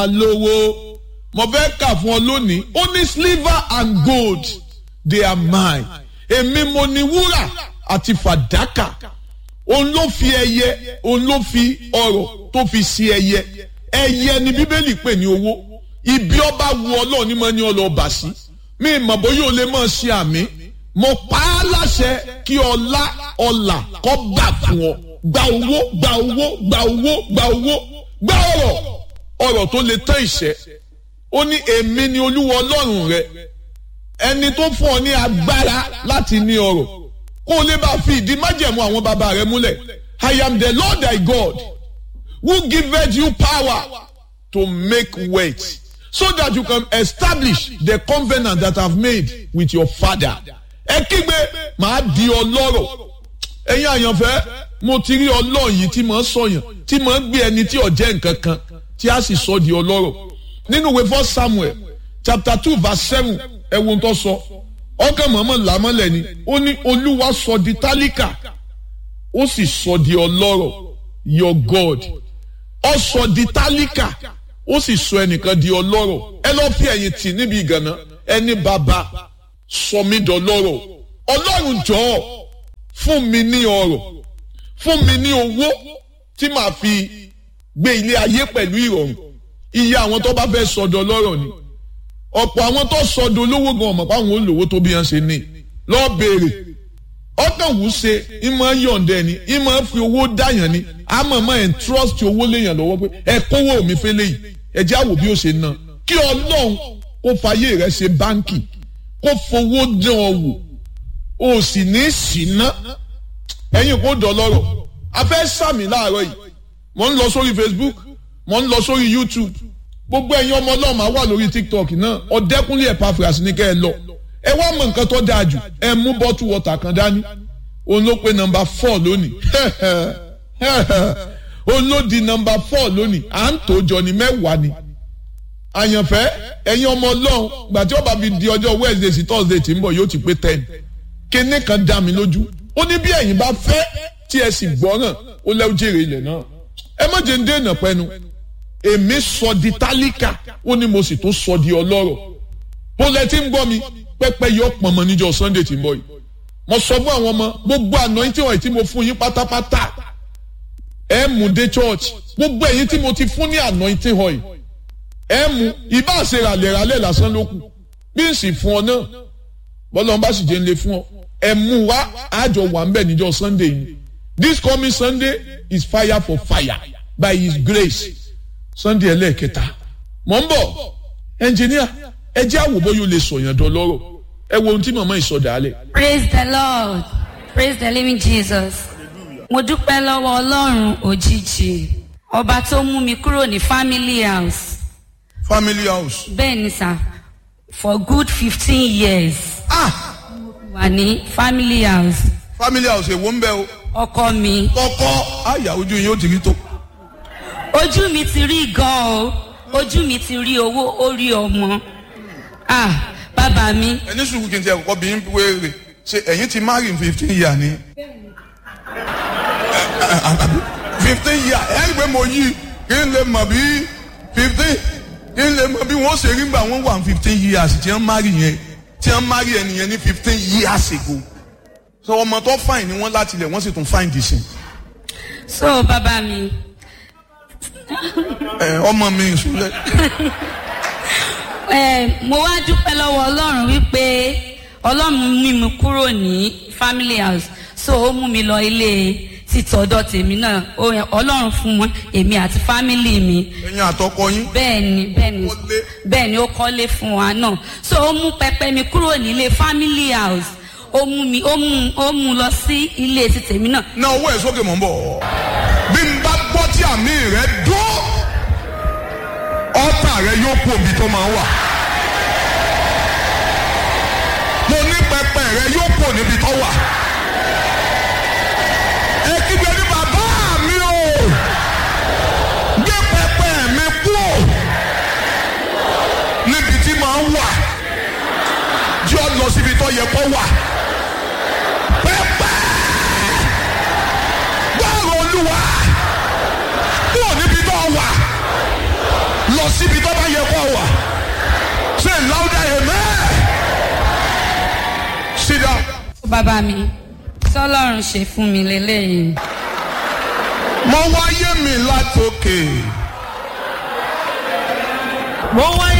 lówó mo fẹ́ kà fún ọ lónìí ó ní silver and gold they are mine èmi mo ní wúrà àti fàdákà òun ló fi ẹyẹ òun ló fi ọrọ̀ tó fi sí ẹyẹ ẹyẹ ni bíbélì pè ní owó ibi ọba wu ọlọ́run ní mo ní ọlọ́ọ̀bà sí mi mọ̀ bóyá o lè mọ̀ ṣe àmì mo pa á láṣẹ kí ọlá ọlà kó gbà fún ọ gba owó gba owó gba owó gba owó gba ọrọ̀ ọrọ̀ tó lè tán ìṣẹ́ ó ní èmi ni olúwa ọlọ́run rẹ ẹni tó fún ọ ní agbára láti ní ọrọ̀ kó o lè bá fi ìdí májẹ̀mú àwọn bàbá rẹ múlẹ̀ I am the Lord thy God who giveth you power to make wealth so that you can establish the covenant that I have made with your father. ẹ kígbe màá di ọlọ́rọ̀ ẹ̀yin àyànfẹ́ mo ti rí ọlọ́run yìí tí màá sọ̀yàn tí màá gbé ẹni tí ò jẹ́ nǹkan kan tí a sì sọ di ọlọ́rọ̀ nínú ìwé first Samuel chapter two verse seven ẹ wo tó sọ ọkàn mọ̀mọ́ làmọ́lẹ̀ ni ó ní olúwa sọ di tálíkà ó sì sọ di ọlọ́rọ̀ your God ó sọ di tálíkà ó sì sọ ẹnìkan di ọlọ́rọ̀ ẹ lọ́ọ́ fi ẹ̀yìn tì níbi ìgànná ẹni bàbá sọ mí dọlọ́rọ̀ ọlọ́run jọ̀ọ́ fún mi ní ọrọ̀ fún mi ní owó tí màá fi gbé ilé ayé pẹ̀lú ìrọ̀rùn iye àwọn tó bá fẹ́ sọdọ̀ lọ́rọ̀ ni ọ̀pọ̀ àwọn tó sọdọ̀ olówó gan ọmọ páwọn olówó tó bí wọn ṣe ní lọ́ọ́ béèrè ọkàn wù ṣe ìmọ̀ yọ̀ǹda ẹni ìmọ̀ fi owó dáyàn ni àmọ́ mọ́ ẹ̀ ń trust owó léyàn lọ́wọ́ pé ẹ kówó mi fẹ́ léyìí ẹ jẹ́ àwò bí ó ṣe ná kí ọlọ́run kó fayé rẹ ṣe báńkì kó fowó dán ọ wò o sì ní ṣìná ẹ̀yin kò dọ̀lọ́rọ̀ a fẹ́ sàmì láàárọ̀ yìí mo ń lọ sórí Facebook mo ń lọ sórí YouTube gbogbo ẹ̀yin ọmọ ọlọ́run máa wà lórí TikTok náà ọ̀dẹ́kúnlé Epaphras ní kẹ́ ẹ lọ ẹ wá mọ nǹkan tó dáa jù ẹ mú bọ́tù wọ́tà kan dání òun ló pe nọ́mbà four lónìí òun ló di nọ́mbà four lónìí à ń tó jọ ní mẹ́wàá ni àyànfẹ́ ẹ̀yin ọmọ ọlọ́run gbà tí ó bá fi di ọjọ́ Wednesday sí Thursday tí ń bọ̀ yóò ti pé ten kíní kan dá mi lójú ó ní bí ẹ̀yin bá fẹ́ tí ẹ sì gbọ́ràn ó lẹ́wọ́ jèrè ilẹ̀ náà ẹ má jẹ́ ń dènà pẹ́nu èmi sọ di tálíkà ó ní mo sì tún sọ di ọlọ́rọ̀ bó lẹ ti ń gbọ́ mi pẹ́pẹ́ yọ pọ̀nmọ́ níjọ́ Sunday tí ń bọ̀ yìí mo sọ fún àwọn ọmọ gbogbo anointing oil tí mo fún yín pátápátá ẹ mú dé church gbogbo ẹ̀yin tí mo ti fún ní anointing oil ẹ mú ibà ṣe ràlẹ̀ràlẹ̀ lásán ló kù bí n sì fún ọ náà bọ́lá ọba sì jẹ́ ń lè fún ọ ẹ mú wá àjọ wà ń bẹ̀ níjọ́ Sunday yìí this coming Sunday is fire for fire by his grace Sunday ẹlẹ́ẹ̀kẹta mọ̀ ń bọ̀ ẹnjìníà ẹ jẹ́ àwòbó yóò lè sọ̀yàn dán lọ́rọ̀ ẹ wo ohun tí màmá ìsọdà alẹ̀. praise the lord praise the living jesus mo dúpẹ́ lọ́wọ́ ọlọ́run òjijì ọba tó mú mi kúrò ní family house family house. bẹ́ẹ̀ ni sà for good fifteen years ah wà ní family house family house èwo ń bẹ o. ọkọ mi kọ́kọ́ àyà ojú yín ó ti rí tó. ojú mi ti rí gan o ojú mi ti rí owó ó rí ọmọ ah bàbá mi ẹni sùúrù kí n tiẹ̀ kọ́kọ́ bí n wéèrè ṣe ẹ̀yin ti marry fifteen years ni. fifteen years ẹ̀ ń gbé mo yí kí n lè mọ̀ bí fifteen kí n lè mọ̀ bí wọ́n ṣe rí gbà wọ́n wà fifteen years tí wọ́n marry yẹn tí wọ́n marry ẹnìyẹn ní fifteen years ago. sọ ọmọ tó fine ni wọ́n láti lẹ̀ wọ́n sì tún fine dì sí. so bàbá mi ẹ ọmọ mi ìṣúlẹ̀. ẹ mo wá dúpẹ́ lọ́wọ́ ọlọ́run wípé ọlọ́run mú mi kúrò ní family house so ó mú mi lọ ilé títọ́dọ̀ tèmi náà Ó- ọlọ́run fún wọn èmi àti family mi ẹ̀yin àtọkọ yín. bẹ́ẹ̀ni bẹ́ẹ̀ni Kọ́lé. bẹ́ẹ̀ni ó kọ́lé fún wa náà so ó mú pẹpẹ mi kúrò nílé family house ó mú mi ó mú ó mú lọ sí ilé ti tèmi náà na owó ẹ̀ sókè mọ̀ ń bọ̀. bí n bá gbọ́ tí àmì rẹ̀ dún ọ́tà rẹ̀ yóò kú òbí tó máa wà. mo ní pẹpẹ rẹ̀ yóò kú níbi tó wà. ẹ kígbe ní bàbá mi o gbé pẹpẹ mi kú o níbi tí màá wà jẹ́ ọ lọ síbi tó yẹ kó wà. pẹpẹ gbọ́rọ̀ olúwa kúrò níbi tó wà lọ síbi tó bá yẹ kó wà say louder amen sit down. bàbá mi tọ́lọ́run ṣe fún mi lélẹ́yìn mo wáyé mi látòkè. mo wáyé